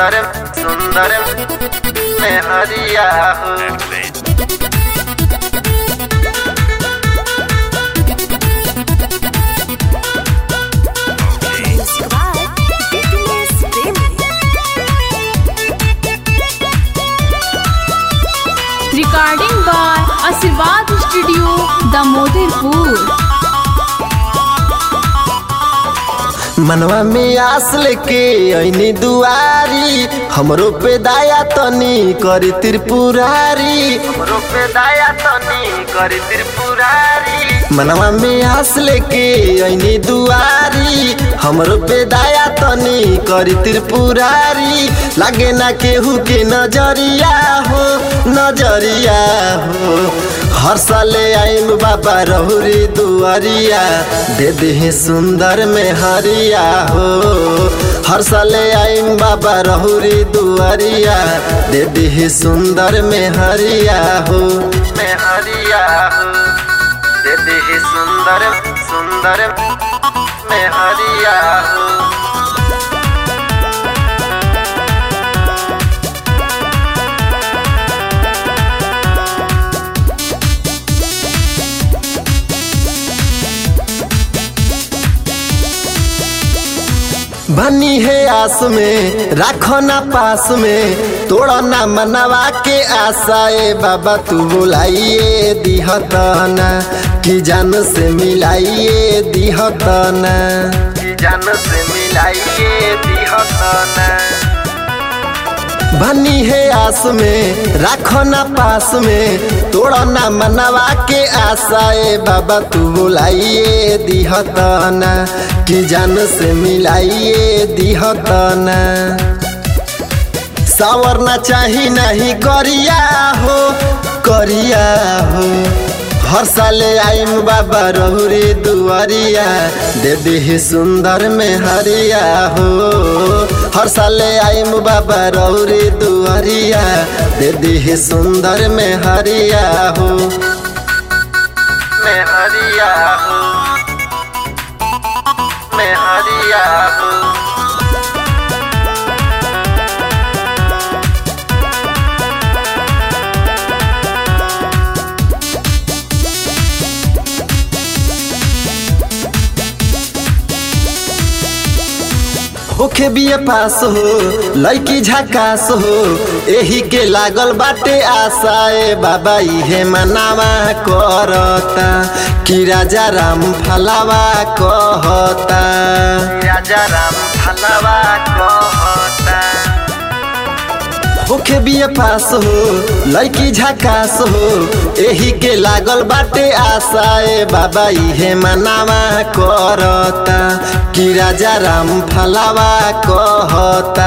सुंदर सुंदर में हरिया हो Subscribe BTS Premium. Recording by Asirvad Studio, Damodarpur. मनवा में आस लेके ऐनी दुआरी हमरो पे दाया तनी करी त्रिपुरारी हमरो पे दाया तनी करी त्रिपुरारी मनवा में आस लेके ऐनी दुआरी हमरो पे दाया तनी करी त्रिपुरारी लागे ना केहू के नजरिया हो नजरिया हो हर साले आइम बाबा रहुरी दुआरिया दे दे सुंदर में हरिया हो हर साले आइम बाबा रहुरी दुआरिया दे दे सुंदर में हरिया हो में हरिया हो दे दे सुंदर सुंदर में हरिया हो बनी है आस में राखो ना पास में तोड़ा ना मनवा के आशा ए बाबा तू बुलाइए दिहतना कि जान से मिलाइए दिहतना कि जान से मिलाइए दिहतना बनी है आस में राखो ना पास में तोड़ा ना मनवा के आशा ए बाबा तू बुलाइए दिहतना कि जान से मिलाइए दिहतना सावर ना चाही नहीं करिया हो करिया हो हर साले आइम बाबा रहुरी दुआरिया दे दे सुंदर में हरिया हो हर साले आइम बाबा रहुरी दुआरिया दे दे सुंदर में हरिया हो में हरिया हो में हरिया हो होखे बिए पास हो लड़की झकास हो एही के लागल बाटे आशा ए बाबा इहे मनावा करता कि राजा राम फलावा कहता राजा राम फलावा कहता होखे बिए पास हो लड़की झकास हो एही के लागल बाटे आशा ए बाबा इहे मनावा करता कि राजा राम फलावा कहता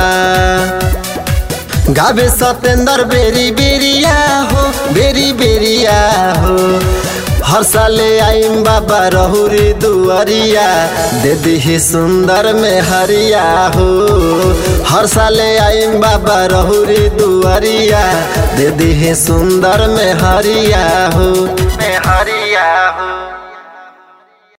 गावे सतेंद्र बेरी बेरिया हो बेरी बेरिया हो हर साले आइम बाबा रहुरी दुआरिया दे दी सुंदर में हरिया हो हर साले आइम बाबा रहुरी दुआरिया दे दी सुंदर में हरिया हो में हरिया हो